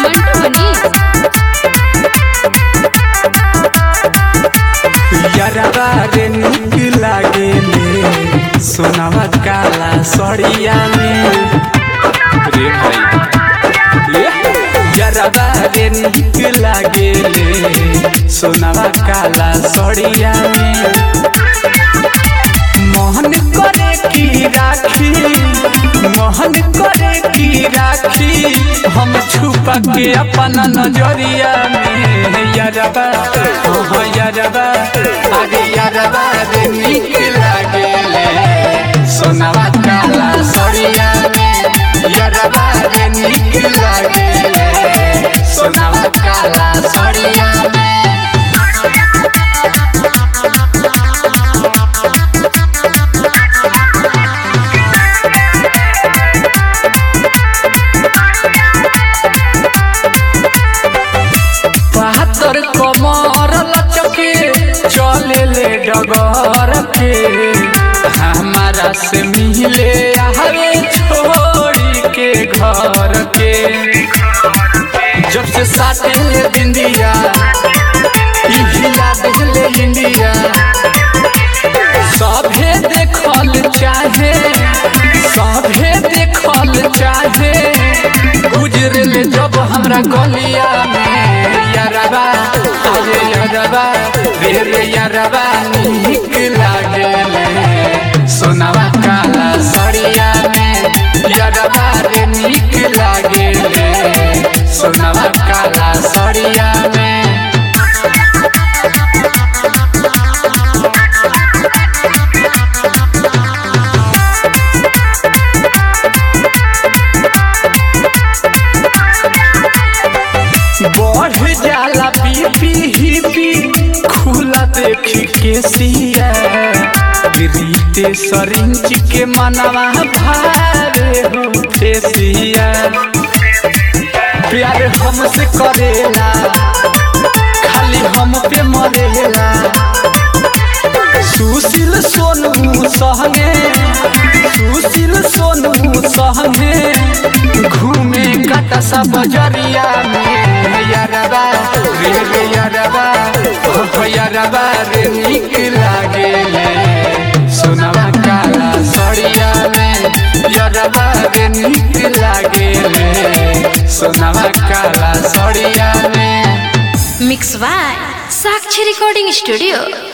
मंटू मनी यरवा रे निक लागे ले सोनावा काला सड़िया में रे भाई ये यरवा रे निक लागे ले सोनावा काला सड़िया में मोहन करे की राखी मोहन करे की राखी हम छुपा के अपन नजरिया में यरबा हो यरबा अरे यरबा रे निक लागे ले सोनावा काला सड़िया में यरबा रे निक लागे ले सोनावा काला सड़िया में बहत्तर कमर लचके चले ले डगर के हमारा से मिले आवे छोड़ी के घर के जब से साथे ले बिंदिया इहिया दिले इंडिया सभे देखल चाहे सभे देखल चाहे गुजरल जब हमरा गलिया में यारबा अरे यारबा रे रे यारबा निक लागेले सोनावा काला सड़िया में यारबा रे निक लागेले सोनावा काला सड़िया में बढ़ जाला बीपी हिपी खुला देख के सिया रीते सरिंच के मनवा भारे हो फेसिया प्यार हमसे करेला खाली हम पे मरेला सुशील सोनू सहगे सुशील सोनू सहगे घूमे काटा सा बजरिया में यारबा रे रे यारबा ओ यारबा रे निक लागे ले सोनावा काला सड़िया में यारबा रे निक लागे ले सोनावा काला सड़िया में mix by Sakshi recording studio